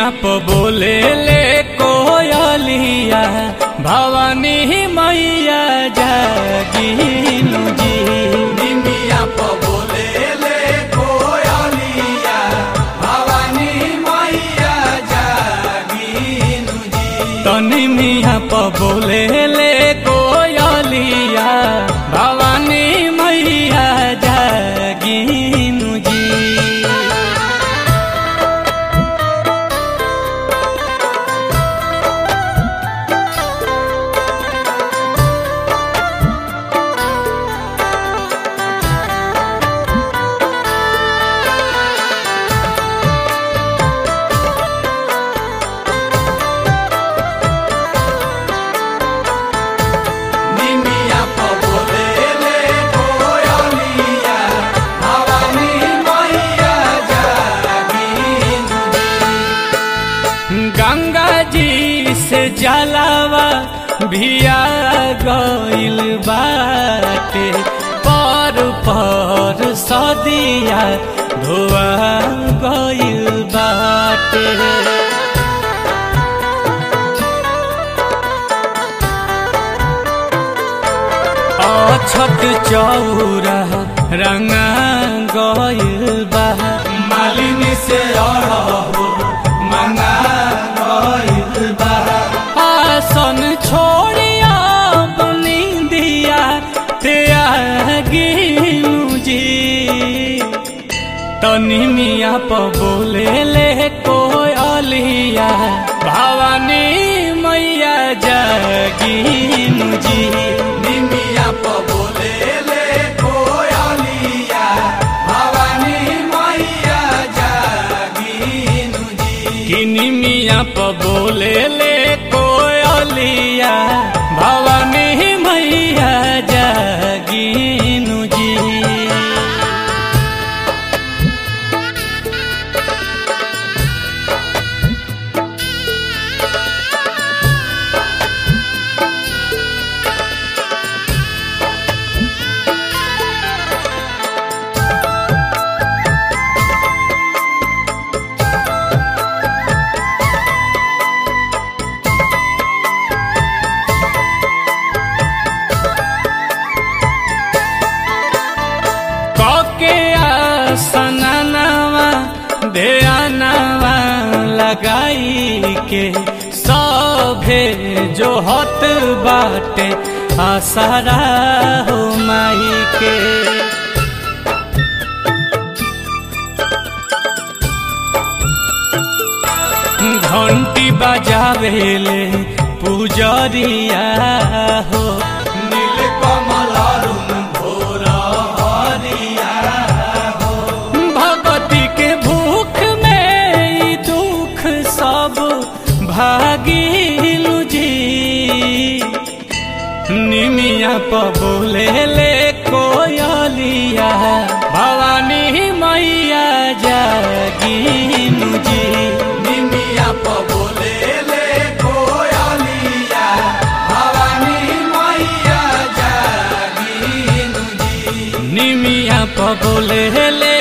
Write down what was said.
निमिया प बोले ले कोयलिया भवानी मैया जागिनु जी निमिया प बोले ले कोयलिया भवानी मैया जागिनु जी तो निमिया प बोले ले कोयलिया भवानी मैया जागिनु जी निमिया प बोले ले कोयलिया भवानी मैया जागिनु जी गंगा जी से जलावा भिया गइल बाटे पर पर सदिया धोआ गइल बाटे अछत चौरा रंगा गइल बा मालिनी से अड़हो मंगा गइल बा आसन छोड़िया बनी दिया त्यागिनु जी तनी मिया प बोले ले कोयलिया भवानी मैया जागिनु जी निमिया प बोले ले कोयलिया भवानी मैया जागिनु जी किनी मिया प बोले ले कोयलिया भवानी मैया जागिनु जी कके आसनवा ध्यानवा लगाई के सभे जो हत बाटे आसरा हो माई के घंटी बजावेले पुजरिया हो नील कमल अरुण भोर हरिया भगवती के भूख में ई दुख सब भागिलु जी निमिया प बोले ले कोयलिया भवानी मैया जागिनु जी निमिया प बोले ले कोयलिया भवानी मैया जागिनु जी निमिया प बोले ले